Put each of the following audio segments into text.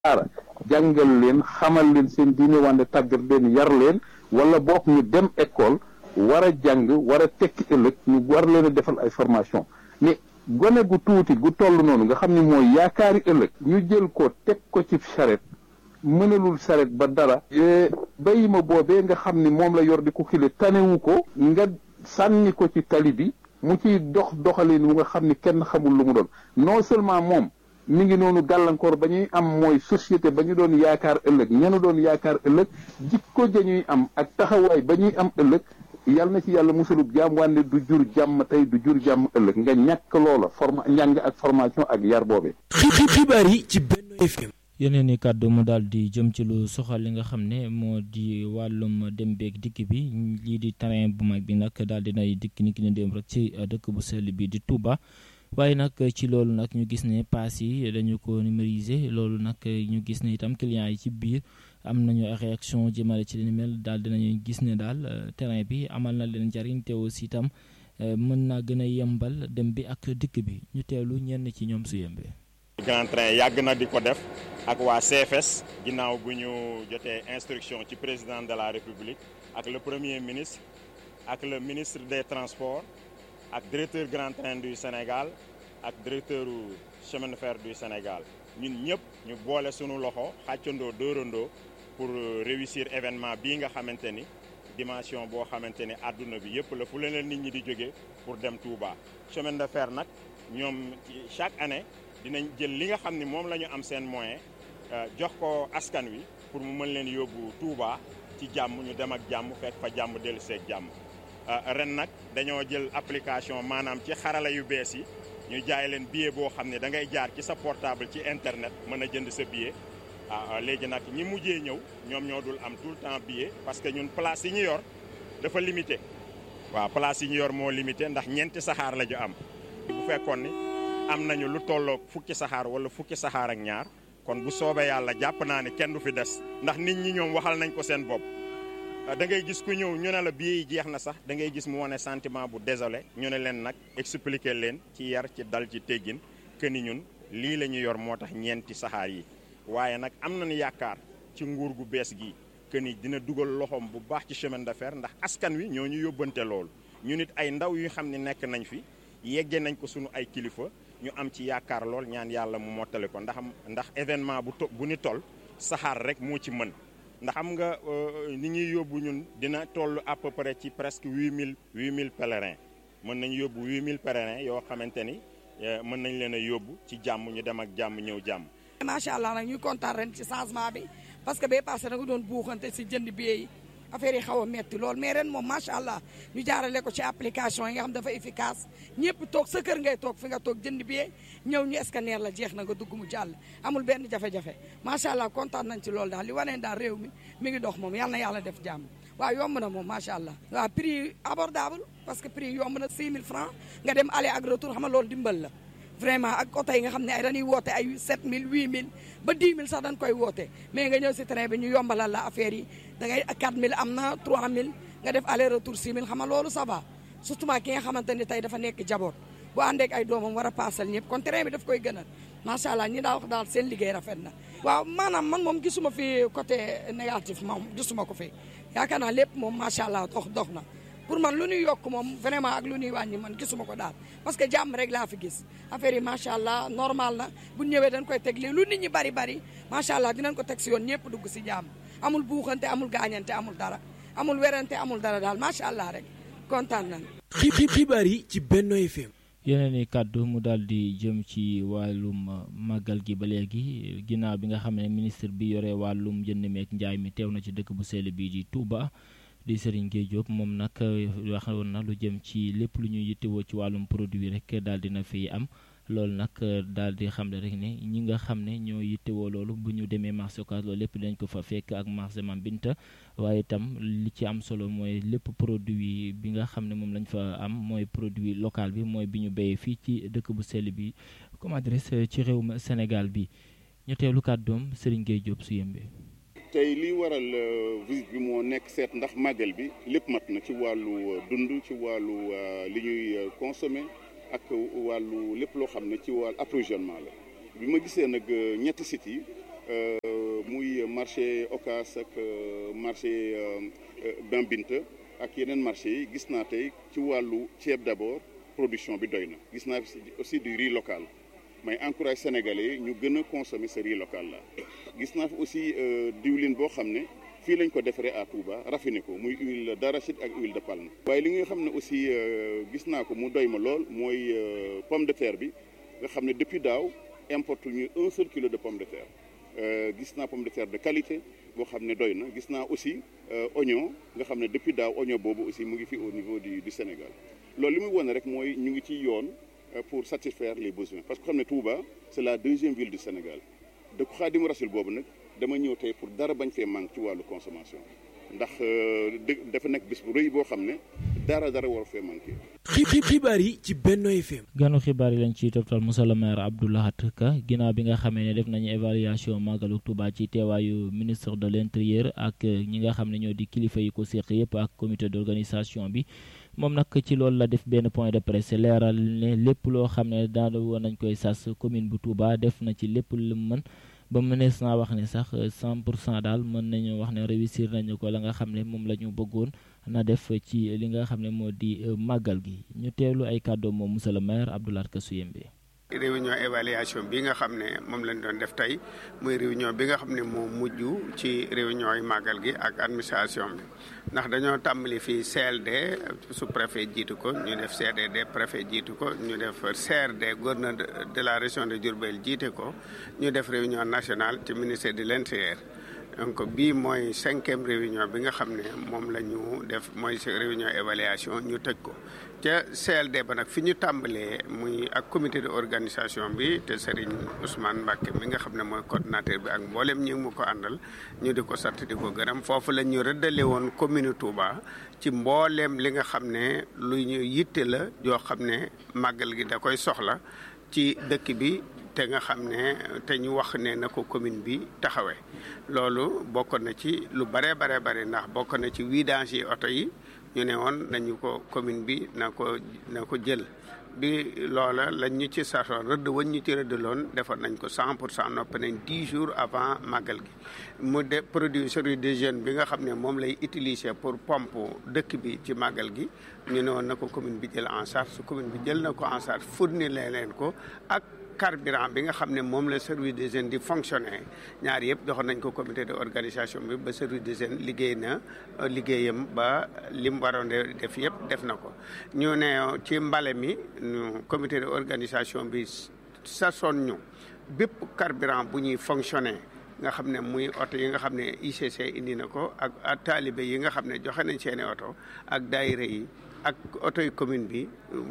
daara jàngal leen xamal leen seen diine wante tàggat leen yar leen wala boog ñu dem école war a jàng war a tekki ëllëg ñu war leen a defal ay formation mais gone gu tuuti gu toll noonu nga xam ne mooy yaakaari ëllëg ñu jël ko teg ko ci charrette mënalul saret ba dara bayi ma boobee nga xam ni moom la yor di ko xile tanewu ko nga sànni ko ci tali bi mu ciy dox doxalin wu nga xam ni kenn xamul lu mu doon non seulement moom mi ngi noonu gàllankoor ba ñuy am mooy société ba ñu doon yaakaar ëllëg ñenu doon yaakaar ëllëg jikko ja ñuy am ak taxawaay ba ñuy am ëllëg yal na ci yàlla musalub jàmm wànne du jur jàmm tey du jur jàmm ëllëg nga ñàkk loola forma njàng ak formation ak yar boobee xibaar yi ci Benno FM yeneen i kàddu mu daal di jëm ci lu soxal li nga xam ne moo di wàllum dem beeg dikk bi lii di terrain bu mag bi nag daal di nay dikk ni ki ne dem rek ci dëkk bu sell bi di Touba waaye nag ci loolu nag ñu gis ne paas yi dañu ko numériser loolu nag ñu gis ne itam clients yi ci biir am nañu réaction jëmale ci li ni mel daal dinañu gis ne daal terrain bi amal na leen njariñ te aussi itam mën naa gën a yembal dem bi ak dikk bi ñu teelu ñenn ci ñoom su yembee. Grand Train yàgg na di ko def ak waa CFS ginnaaw bu ñu jotee instruction ci président de la République ak le premier ministre ak le ministre des transports ak directeur Grand Train du Sénégal ak directeur chemin de fer du Sénégal ñun ñëpp ñu boole sunu loxo xàccandoo dóorandoo pour réussir événement bii nga xamante ni dimension boo xamante ni àdduna bi yëpp la fu leen nit ñi di jóge pour dem Touba chemin de fer nag ñoom chaque année dinañ jël li nga xam ni moom la ñu am seen moyen jox ko askan wi pour mu mën leen yóbbu Touba ci jàmm ñu dem ak jàmm fekk fa jàmm dellu seeg jàmm ren nag dañoo jël application maanaam ci xarala yu bees yi ñu jaay leen billet boo xam ne da ngay jaar ci sa portable ci internet mën a jënd sa billet ah léegi nag ñi mujjee ñëw ñoom ñoo dul am tout le temps billet parce que ñun place yi ñu yor dafa limité waaw place yi ñu yor moo limité ndax ñeenti saxaar la ñu am bu fekkoon ni am nañu lu tolloog fukki saxaar wala fukki saxaar ak ñaar kon bu soobee yàlla jàpp naa ne kenn du fi des ndax nit ñi ñoom waxal nañ ko seen bopp da ngay gis ku ñëw ñu ne la billet yi jeex na sax da ngay gis mu wane sentiment bu désolé ñu ne leen nag expliquer leen ci yar ci dal ci teggin que ni ñun lii la ñu yor moo tax ñeenti saxaar yi waaye nag am nañu yaakaar ci nguur gu bees gi que ni dina dugal loxoom bu baax ci chemin de fer ndax askan wi ñoo ñu yóbbante loolu ñu nit ay ndaw yu xam ne nekk nañ fi yegge nañ ko sunu ay kilifa ñu am ci yaakaar lool ñaan yàlla mu mottali ko ndax ndax événement bu to bu ni toll saxaar rek moo ci mën ndax xam nga ni ñuy yóbbu ñun dina toll à peu près ci presque huit mille huit mille pèlerins mën nañ yóbbu huit mille pèlerins yoo xamante ni mën nañ leen a yóbbu ci jàmm ñu dem ak jàmm ñëw jàmm. macha allah nag ñuy kontaan ren ci changement bi parce que bee passé da nga doon buuxante si jënd billet yi affaire yi xaw a metti lool mais ren moom macha allah ñu jaarale ko ci application yi nga xam dafa efficace ñëpp toog sa kër ngay toog fi nga toog jënd billet ñëw ñu scanner la jeex na nga dugg mu jàll amul benn jafe-jafe macha allah kontaan nañ ci loolu daal li waneen daal réew mi mi ngi dox moom yàlla na yàlla def jàmm waaw yomb na moom macha allah waaw prix abordable parce que prix yomb na 6000 francs nga dem aller ak retour xam nga loolu dimbal la vraiment ak oto yi nga xam ne ay dañuy woote ay 7000 8000 ba 10 000 sax dañ koy woote mais nga ñëw si train bi ñu yombalal la affaire yi da ngay 4000 am na 3000 nga def aller retour 6000 xam nga loolu ça va surtout ki nga xamante ni tey dafa nekk jaboot bu àndeek ay doomam war a paasal ñëpp kon train bi daf koy gënal macha allah ñi daa wax daal seen liggéey rafet na. waaw maanaam man moom gisuma fi côté négatif moom gisuma ko fi yaakaar naa lépp moom macha allah dox dox na. pour man lu ñuy yokk moom vraiment ak lu ñuy wàññi man gisuma ko daal parce que jàmm rek laa fi gis affaire yi macha allah normal na bu ñëwee dañ koy teg lii lu nit ñi bari bari macha allah dinañ ko teg si yoon ñëpp dugg si jàmm amul buuxante amul gaañante amul dara amul werante amul dara daal macha allah rek kontaan nañ xibaar yi ci Benno FM. yeneen i kàddu mu daal di jëm ci wàllum màggal gi ba léegi ginnaaw bi nga xam ne ministre bi yore wàllum jënd meek njaay mi teew na ci dëkk bu sell bii di Touba. di Serigne Gueye Diop moom nag waxoon na lu jëm ci lépp lu ñuy yittewoo ci wàllum produit rek daal dina fi am loolu nag daal di xam ne rek ne ñi nga xam ne ñoo yittewoo loolu bu ñu demee marché Ocass loolu lépp dañ ko fa fekk ak marché Mame Binta waaye itam li ci am solo mooy lépp produit bi nga xam ne moom lañ fa am mooy produit local bi mooy bi ñu béyee fii ci dëkk bu sell bi comment dirais ci réew Sénégal bi ñu teewlu kàddoom Serigne Gueye Diop su yëmbee. tey lii waral visite bi moo nekk seet ndax màggal bi lépp mat na ci wàllu dund ci wàllu li ñuy consommer ak wàllu lépp loo xam ne ci wàllu approvisionnement la bi ma gisee nag ñetti sites yi muy marché Ocass ak marché Bambinta ak yeneen marché yi gis naa tey ci wàllu ceeb d'abord production bi doy na gis naa aussi du riz local may encourage sénégalais yi ñu gën a consommer ce riz local là gis naa fi aussi diwlin boo xam ne fii lañ ko defaree à Touba raffiné ko muy huile d'arachide ak huile de palme waaye li nga xam ne aussi gis naa ko mu doy ma lool mooy pomme de terre bi nga xam ne depuis daaw importe ñu un seul kilo de pomme de terre gis naa pomme de terre de qualité boo xam ne doy na gis naa aussi oignon nga xam ne depuis daaw oignon boobu aussi mu ngi fi au niveau du du Sénégal loolu li muy wone rek mooy ñu ngi ci yoon pour satisfaire les besoins parce que xam ne Touba c'est la deuxième ville du Sénégal dëkku Xaadimu Rasul boobu nag dama ñëw tey pour dara bañ fee manque ci wàllu consommation ndax dafa nekk bis bu rëy boo xam ne dara dara war fee manqué. xibaar yi ci Benno FM. ganu xibaar yi lañ ciy toftal monsieur le maire Abdou Lahad Ka ginnaaw bi nga xamee ne def nañu évaluation màggalu Touba ci teewaayu ministre de l'intérieur ak ñi nga xam ne ñoo di kilifa yi ko séq yëpp ak comité d'organisation bi. moom nag ci loolu la def benn point de presse leeral ne lépp loo xam ne daal woon nañ koy sas commune bu Touba def na ci lépp lu mën ba mënees naa wax ne sax 100 pour cent daal mën nañu wax ne réussir nañu ko la nga xam ne moom la ñu bëggoon na def ci li nga xam ne moo di màggal gi ñu teewlu ay kàddoom moom monsieur le maire Abdoulaye Kassouyembe réunion évaluation bi nga xam ne moom lañ doon def tey muy réunion bi nga xam ne moo mujj ci réunion yi màggal gi ak administration bi ndax dañoo tàmbali fii CLD sous-préfet jiitu ko ñu def CDD préfet jiitu ko ñu def CRD gouverneur de la région de Diourbel jiite ko ñu def réunion nationale ci ministère de l'intérieur donc bii mooy cinquième réunion bi nga xam ne moom la ñu def mooy réunion évaluation ñu tëj ko ca CLD ba nag fi ñu tàmbalee muy ak comité de organisation bi te Serigne Ousmane Mbacke mi nga xam ne mooy coordinateur bi ak mboolem ñi mu ko àndal ñu di ko sant di ko gërëm foofu la ñu rëddale woon commune Touba ci mbooleem li nga xam ne lu ñu yitte la yoo xam ne màggal gi da koy soxla ci dëkk bi te nga xam ne te ñu wax ne na ko commune bi taxawee loolu bokk na ci lu bare bare bare ndax bokk na ci vidange yi oto yi ñu ne woon nañu ko commune bi na ko na ko jël bi loola lañ ñu ci sasoon rëdd wañ ñu ci rëdd loon defoon nañ ko cent pour cent noppi nañ dix jours avant màggal gi mu de produit service des jeunes bi nga xam ne moom lay utiliser pour pompe dëkk bi ci màggal gi ñu ne woon na ko commune bi jël en charge su commune bi jël na ko en charge fournir leen ko ak carburant bi nga xam ne moom la service des jeunes di fonctionner ñaar yëpp joxoon nañ ko comité de organisation bi ba service des jeunes liggéey na liggéeyam ba li mu waroon def yëpp def na ko ñu ne ci mbale mi comité de organisation bi sasoon ñu bépp carburant bu ñuy fonctionner nga xam ne muy oto yi nga xam ne ICC indi na ko ak taalibe yi nga xam ne joxe nañ seeni oto ak daayira yi ak oto yi commune bi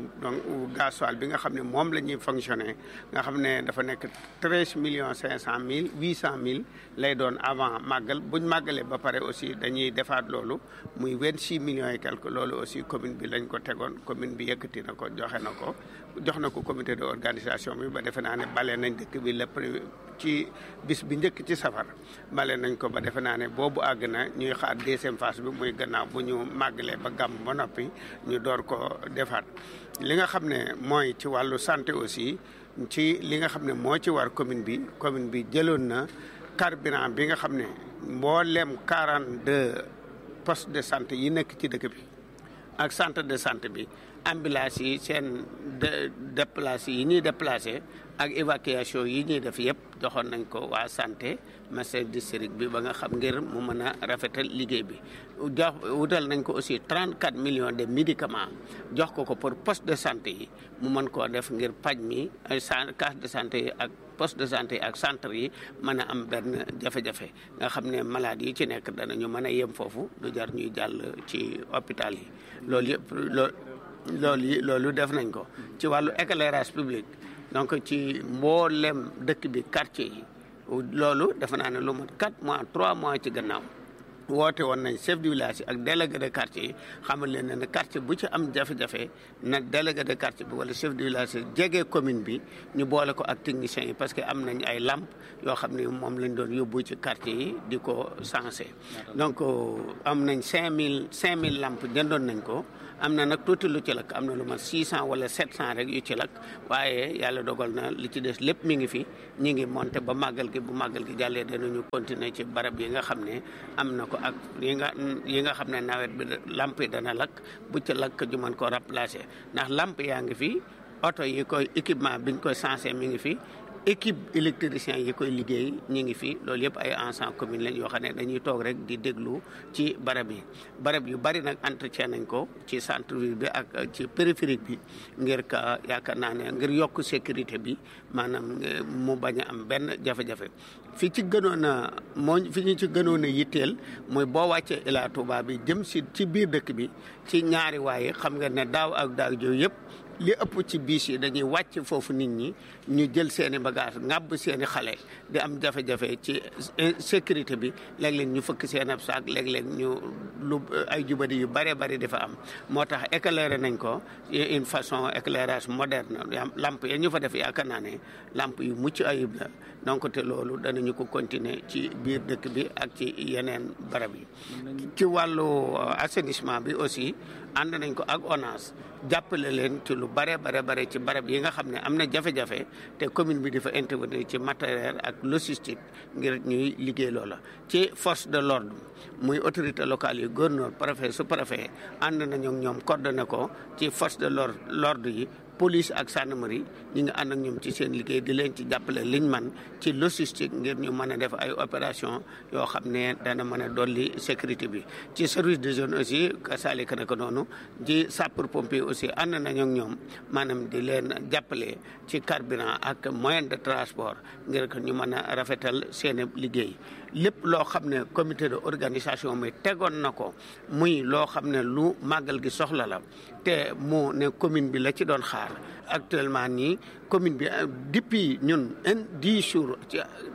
donc gasoil bi nga xam ne moom la ñuy fonctionner nga xam ne dafa nekk treize millions cinq cent mille huit cent mille lay doon avant màggal buñ màggalee ba pare aussi dañuy defaat loolu muy vingt six millions et quelque loolu aussi commune bi lañ ko tegoon commune bi yëkkati na ko joxe na ko jox na ko comité de organisation bi ba defe naa ne bale nañ dëkk bi lépp ci bis bi njëkk ci safar bale nañ ko ba defe naa ne boobu àgg na ñuy xaar deuxième phase bi muy gannaaw bu ñu màggalee ba gàmm ba noppi ñu door ko defaat li nga xam ne mooy ci wàllu santé aussi ci li nga xam ne moo ci war commune bi commune bi jëloon na carburant bi nga xam ne mboolem 42 postes de santé yi nekk ci dëkk bi ak centre de santé bi ambulance yi seen déplacé yi ñuy déplacé ak évacuation yi ñuy def yëpp joxoon nañ ko waa santé master district bi ba nga xam ngir mu mën a rafetal liggéey bi jox wutal nañ ko aussi 34 millions de médicaments jox ko ko pour poste de santé yi mu mën koo def ngir paj mi case de santé yi ak poste de santé yi ak centre yi mën a am benn jafe-jafe nga xam ne malade yi ci nekk danañu mën a yem foofu du jar ñuy jàll ci hôpital yi loolu yëpp loolu loolu yi loolu def nañ ko ci wàllu éclairage public donc ci mboolem dëkk bi quartier yi loolu defe naa ne lu mat 4 mois 3 mois ci gannaaw woote woon nañ chef du village yi ak délégué de quartier yi xamal leen ne quartier bu ci am jafe-jafe nag délégué de quartier bi wala chef du village yi jege commune bi ñu boole ko ak techniciens yi parce que am nañ ay lamp yoo xam ne moom lañ doon yóbbu ci quartier yi di ko sensé donc am nañ 5000 5000 lamp jëndoon nañ ko am na nag tuuti lu ci lakk am na lu ma 600 wala 700 rek yu ci lakk waaye yàlla dogal na li ci des lépp mi ngi fi ñi ngi monté ba màggal gi bu màggal gi jàllee danañu continuer ci barab yi nga xam ne am na ko ak yi nga yi nga xam ne nawet bi lamp yi dana lakk bu ci lakk ju mën ko remplacer ndax lamp yaa ngi fi oto yi koy équipement biñ koy sensé mi ngi fi équipe électricien yi koy liggéey ñi ngi fi loolu yëpp ay ensemble commune lañ yoo xam ne dañuy toog rek di déglu ci barab yi barab yu bari nag entretien nañ ko ci centre ville bi ak ci périphérique bi ngir ka yaakaar naa ne ngir yokk sécurité bi maanaam mu bañ a am benn jafe-jafe fi ci gënoon a moo fi ñu ci gënoon a yitteel mooy boo wàccee Ila Touba bi jëm si ci biir dëkk bi ci ñaari waaye xam nga ne daaw ak daaw jooyu yëpp li ëpp ci biis yi dañuy wàcc foofu nit ñi ñu jël seeni bagage ŋàbb seeni xale di am jafe-jafe ci sécurité bi léeg-léeg ñu fëkk seen ab saak léeg-léeg ñu lu ay jubadi yu bare bari dafa am moo tax éclairé nañ ko une façon éclairage moderne lamp ya ñu fa def yaakaar naa ne lamp yu mucc ayib la donc te loolu danañu ko continuer ci biir dëkk bi ak ci yeneen barab yi ci wàllu assainissement bi aussi ànd nañ ko ak ONAS jàppale leen ci lu bare bare bare ci barab yi nga xam ne am na jafe-jafe te commune bi dafa intervenir ci matériel ak logistique ngir ñuy liggéey loola ci force de l'ordre muy autorité locale yi gouverneur préfet sous préfet ànd nañu ñoom coordonné ko ci force de l'ordre yi police ak gendarmerie ñi nga ànd ak ñoom ci seen liggéey di leen ci jàppale liñ man ci logistique ngir ñu mën a def ay opération yoo xam ne dana mën a dolli sécurité bi ci service de zone aussi kasaalika naka noonu ci sapeur pompier aussi ànd nañu ak ñoom maanaam di leen jàppale ci carburant ak moyen de transport ngir que ñu mën a rafetal seen liggéey lépp loo xam ne comité de organisation mi tegoon na ko muy loo xam ne lu màggal gi soxla la te mu ne commune bi la ci doon xaar actuellement nii commune bi depuis ñun un dix jours ci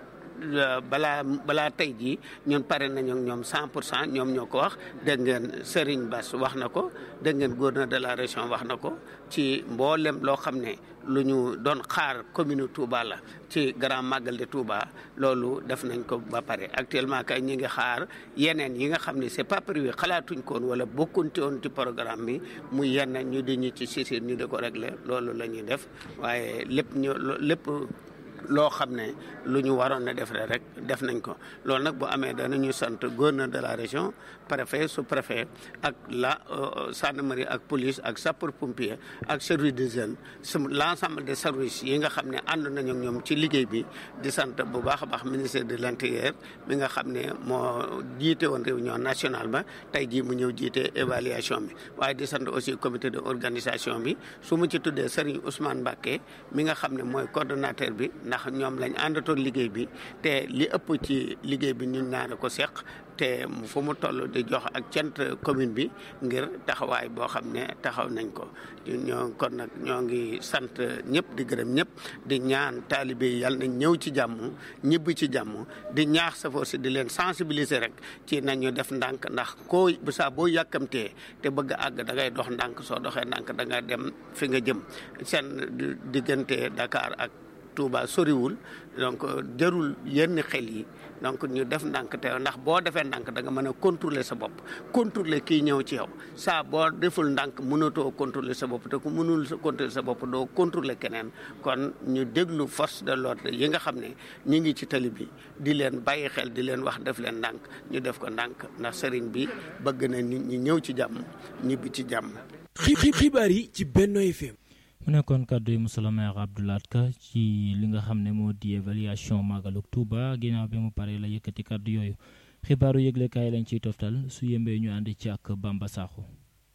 balaa balaa tey jii ñun pare nañu ak ñoom 100 pour cent ñoom ñoo ko wax dégg ngeen Serigne Bass wax na ko dégg ngeen gouverneur de la région wax na ko ci mboolem loo xam ne lu ñu doon xaar commune Touba la ci grand magal de Touba loolu def nañ ko ba pare actuellement kay ñi ngi xaar yeneen yi nga xam ne c'est pas prévu xalaatuñ koon wala bokkunte woon ci programme bi muy yeneen ñu di ñu ci sisir ñu di ko régler loolu la ñuy def waaye lépp ñu lépp loo xam ne lu ñu waroon a def rek def nañ ko loolu nag bu amee danañu sant gouverneur de la région préfet sous préfet ak la gendarmerie ak police ak sapeur pompier ak service des jeunes l' ensemble des services yi nga xam ne ànd nañu ak ñoom ci liggéey bi di sant bu baax a baax ministère de l' intérieur mi nga xam ne moo jiite woon réunion nationale ba tey jii mu ñëw jiite évaluation bi waaye di sant aussi comité de organisation bi su mu ci tuddee Serigne Ousmane Mbacké mi nga xam ne mooy coordonnateur bi ndax ñoom lañ àndatoon liggéey bi te li ëpp ci liggéey bi ñun ñaare ko seq te fu mu toll di jox ak cant commune bi ngir taxawaay boo xam ne taxaw nañ ko ñoo kon nag ñoo ngi sant ñëpp di gërëm ñëpp di ñaan taalibe yi yàlla nañ ñëw ci jàmm ñibbi ci jàmm di ñaax safoor si di leen sensibiliser rek ci nañu def ndànk ndax koo bu saa boo yàkkamtee te bëgg a àgg da ngay dox ndànk soo doxee ndànk da nga dem fi nga jëm seen diggante Dakar ak Touba soriwul donc jarul yenn xel yi donc ñu def ndànk te ndax boo defee ndànk da nga mën a contrôler sa bopp contrôler kii ñëw ci yow saa boo deful ndànk mënatoo contrôler sa bopp te ku mënul contrôler sa bopp doo contrôler keneen kon ñu déglu force de l'ordre yi nga xam ne ñu ngi ci tali bi di leen bàyyi xel di leen wax def leen ndànk ñu def ko ndànk ndax sëriñ bi bëgg na nit ñi ñëw ci jàmm ñibbi ci jàmm. xibaar yi ci Benno FM. mu nekkoon kàddu yi monsieur le maire Abdoulaye Ka ci li nga xam ne moo di évaluation Magaluk Touba ginnaaw bi mu paree la yëkkati kàddu yooyu xibaaru yëglekaay lañ ciy toftal su yembee ñu ànd ci ak Bamba Sakho.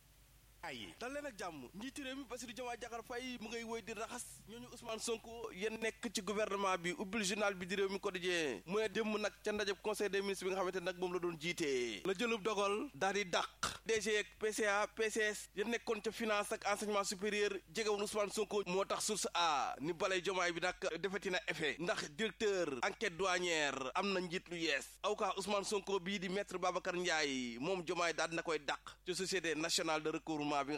dal leen ak jàmm njiitu réew mi Bassirou Diomaye Diakhar Faye mu ngay woy di raxas ñooñu Ousmane Sonko yéen nekk ci gouvernement bi ubbil journal bi di réew mi quotidien mu ne démb nag ca ndajeb conseil des ministres bi nga xamante nag moom la doon jiitee la jëlub dogal daal di dàq DG ak PCA PCS yéen nekkoon ca finance ak enseignement supérieur jegewoon Ousmane Sonko moo tax source a ni balay Diomaye bi nag defeti na effet ndax directeur enquête douanière am na njiit lu yees avocat Ousmane Sonko bii di maître Babacar Ndiaye moom Diomaye daal dina koy dàq ci société nationale de recouvrement bi nga xamante nag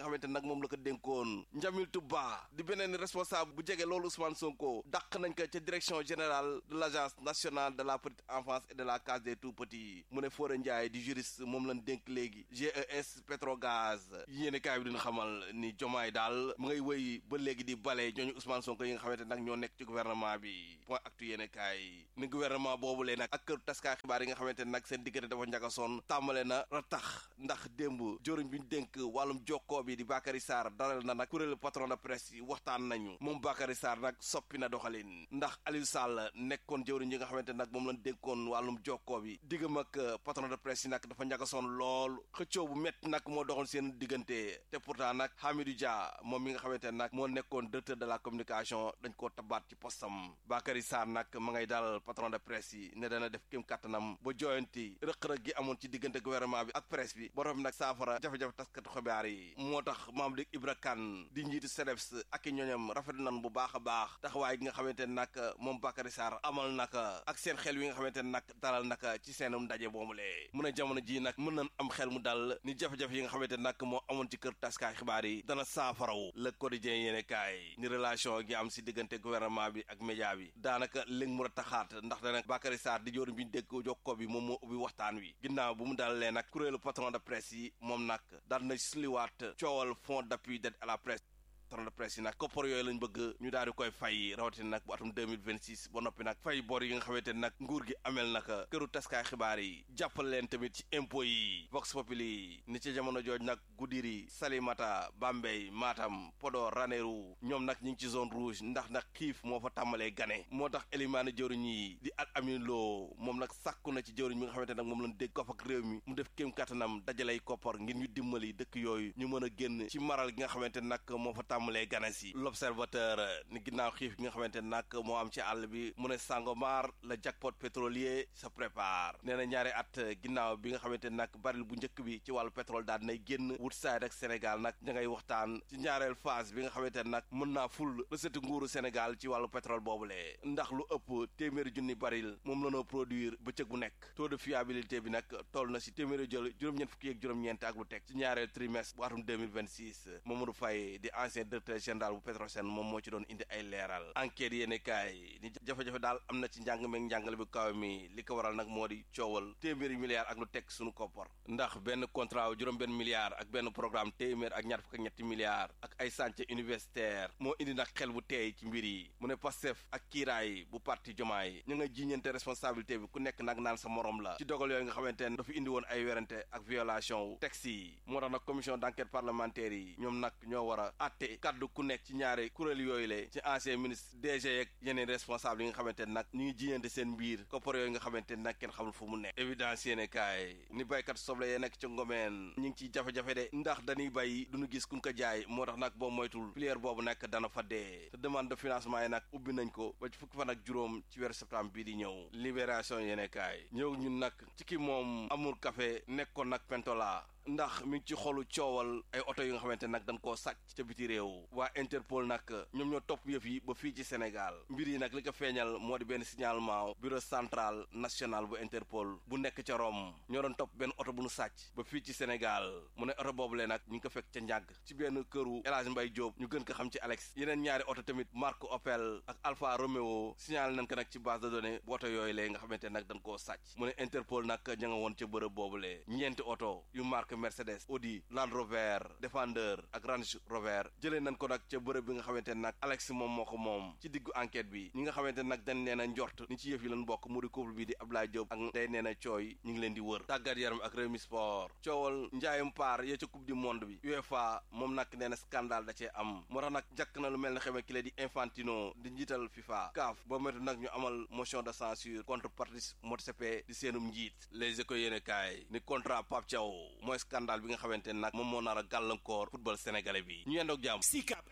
nag moom la ko dénkoon Njamil Touba di beneen responsable bu jege loolu Ousmane Sonko dàq nañ ko ca direction générale de l' agence nationale de la petite enfance et de la case des tout petits mu ne Fodé Ndiaye di juriste moom lañ dénk léegi GES Petrogaz yéene kaay bi dina xamal ni jomaay daal mu ngay wëy ba léegi di bale ñooñu Ousmane Sonko yi nga xamante nag ñoo nekk ci gouvernement bi point actu yéene kaay ni gouvernement boobu lee nag ak kër taskaay xibaar yi nga xamante nag seen diggante dafa njagasoon tàmbale na ratax ndax démb joriñ bi ñu dénk wàllum jokkoo bi di Bakary Sarr dalal na nag kuréelu patron de presse yi waxtaan nañu moom Bakary Sarr nag soppi na doxalin ndax Aliou Sall nekkoon jëwriñ yi nga xamante nag moom lañ dénkoon wàllum jokkoo bi diggam ak patron de presse yi nag dafa njagasoon lool xëccoo bu métti nag moo doxoon seen diggante te pourtant nag Hamidou Dia moom mi nga xamante nag moo nekkoon directeur de la communication dañ koo tabaat ci postam Bakary Sarr nag ma ngay dalal patron de presse yi ne dana def kéem kattanam ba jooyanti rëq-rëq gi amoon ci diggante gouvernement bi ak presse bi borom nag saafara jafe-jafe taskatu xibaar yi moo tax maam di Ibra Kane di njiitu CDEPS ak i ñooñam rafet nan bu baax a baax taxawaay gi nga xamante ne nag moom Bakary Sarr amal naka ak seen xel wi nga xamante ne nag dalal naka ci seenum ndaje boomule mu ne jamono ji nag mën nañ am xel mu dal ni jafe-jafe yi nga xamante ne nag moo amoon ci kër taskaay xibaar yi dana saafaraw le quotidien yéene kaay ni relation gi am si diggante gouvernement bi ak média bi daanaka léegi mu a taxaat ndax dana Bakary Sarr di jóoru bi ñu dégg jokkoo bi moom moo ubbi waxtaan wi ginnaaw bu mu dalalee nag kuréelu patron de presse yi moom nag daal na sliwaat coowal fonds d'appui d'aide à la presse patron de presse yi nag koppar yooyu lañ bëgg ñu daal di koy fay rawatina nag bu atum 2026 ba noppi nag fay bor yi nga xamante ne nag nguur gi amel naka këru taskaay xibaar yi jàppal leen tamit ci impôt yi vox populi ni ci jamono jooj nag Goudiri Salimata Bambey Matam Podor Ranérou ñoom nag ñu ngi ci zone rouge ndax nag xiif moo fa tàmbalee gane moo tax élimaane jëwriñ yi di at amin loo moom nag sàkku na ci jëwriñ mi nga xamante nag moom lañ dégg kof ak réew mi mu def kéem kattanam dajalay koppar ngir ñu dimbali dëkk yooyu ñu mën a génn ci maral gi nga xamante nag moo fa tàmbalee ganes yi l'observateur ni ginnaaw xiif gi nga xamante nag moo am ci àll bi mu ne Sangomar la jackpot pétrolier se prépare nee na ñaari at ginnaaw bi nga xamante nag baril bu njëkk bi ci wàllu pétrole daal dinay génn Woodside ak Sénégal nag ña ngay waxtaan ci ñaareel phase bi nga xamante nag mën naa ful recette nguuru Sénégal ci wàllu pétrole boobule ndax lu ëpp téeméeri junni baril moom la noo produire bëccëg bu nekk taux de fiabilité bi nag toll na si téeméeri jël juróom-ñeent fukki ak juróom-ñeent ak lu teg ci ñaareel trimestre bu atum 2026 Mamadou Faye di ancien directeur général bu Petrosen moom moo ci doon indi ay leeral enquête yéene kaay ni jafe-jafe daal am na ci njàng meeg njàngale bi kaw mi li ko waral nag moo di coowal téeméeri milliards ak lu teg suñu koppar ndax benn contrat wu juróom benn milliard ak benn programme téeméer ak ñaar fukk ak ñetti milliards ak ay chantier universitaire moo indi nag xel bu teey ci mbir yi mu ne Pastef ak kiiraay bu parti Jomaay ñu nga jiiñante responsabilité bi ku nekk nag naan sa morom la ci dogal yooyu nga xamante ne dafa indi woon ay werante ak violation wu texte yi moo tax nag commission d'enquête parlementaire yi ñoom nag ñoo war a àtte kaddu ku nekk ci ñaari kuréel yooyu le ci ancien ministre DG ak yeneen responsable yi nga xamante ne nag ñu ngi jiiñante seen mbir koppar yooyu nga xamante ne nag kenn xamul fu mu nekk évidence yéene kaay ni baykat soble yee nekk ci ngomeen ñu ngi ciy jafe-jafe de ndax dañuy bay duñu gis kuñ ko jaay moo tax nag boo moytul filière boobu nag dana fa dee te demande de financement yi nag ubbi nañ ko ba ci fukki fan ak juróom ci weeru septembre bii di ñëw libération yéene kaay ñëw ñun nag ci ki moom amul café nekkoon nag pentola ndax mi ngi ci xolu coowal ay oto yi nga xamante nag dañ koo sàcc ca biti réew waa Interpol nag ñoom ñoo topp yëf yi ba fii ci Sénégal mbir yi nag li ko feeñal moo di benn signalement bureau central national bu Interpol bu nekk ca Rome ñoo doon topp benn oto bu nu sàcc ba fii ci Sénégal mu ne oto boobule nag ñu ngi ko fekk ca njàgg ci benn këru El Hadj Mbaye Diop ñu gën ko xam ci Alex yeneen ñaari oto tamit marque Opel ak Alfa Romeo signalé nañ ko nag ci base de données bu oto yooyu lee nga xamante nag dañ koo sàcc mu ne Interpol nag ña nga woon ca bërëb boobule ñeenti oto yu marque Mercedes Audi Land Rover Defender ak Range Rover jëlee nañ ko nag ca bërëb bi nga xamante nag Alex moom moo ko moom ci diggu enquête bi ñi nga xamante nag dañ nee na njort ni ci yëf yi lañ bokk mu di couple bi di Abdoulaye Diop ak day nee na cooy ñu ngi leen di wër tàggat yaram ak Rewmi Sport coowal njaayum paar ya ca coupe du monde bi UEFA moom nag nee na scandale da cee am moo tax nag jàkk na lu mel ne xamee ki la di Infantino di njiital FIFA CAF boo métu nag ñu amal motion de censure contre Patrice Motsepe di seenum njiit les éco yéene kaay ni contrat Pape Thiaw mooy scandale bi nga xamante ne nag moom moo nar a gàllankoor football sénégalais bi ñu yendoog jàmm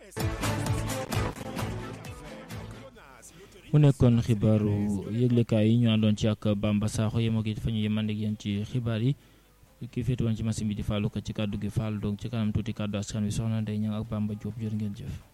mu nekkoon xibaaru yëglekaay yi ñu àndoon ci ak Bamba Sakho yem ak it fa ñu yemande ak yéen ci xibaar yi ki féete woon ci machine bi di fàllu ko ci kàddu gi fàll donc ci kanam tuuti kàddu askan wi soxna Ndeye Niang ak Bamba Diop jërë ngeen jëf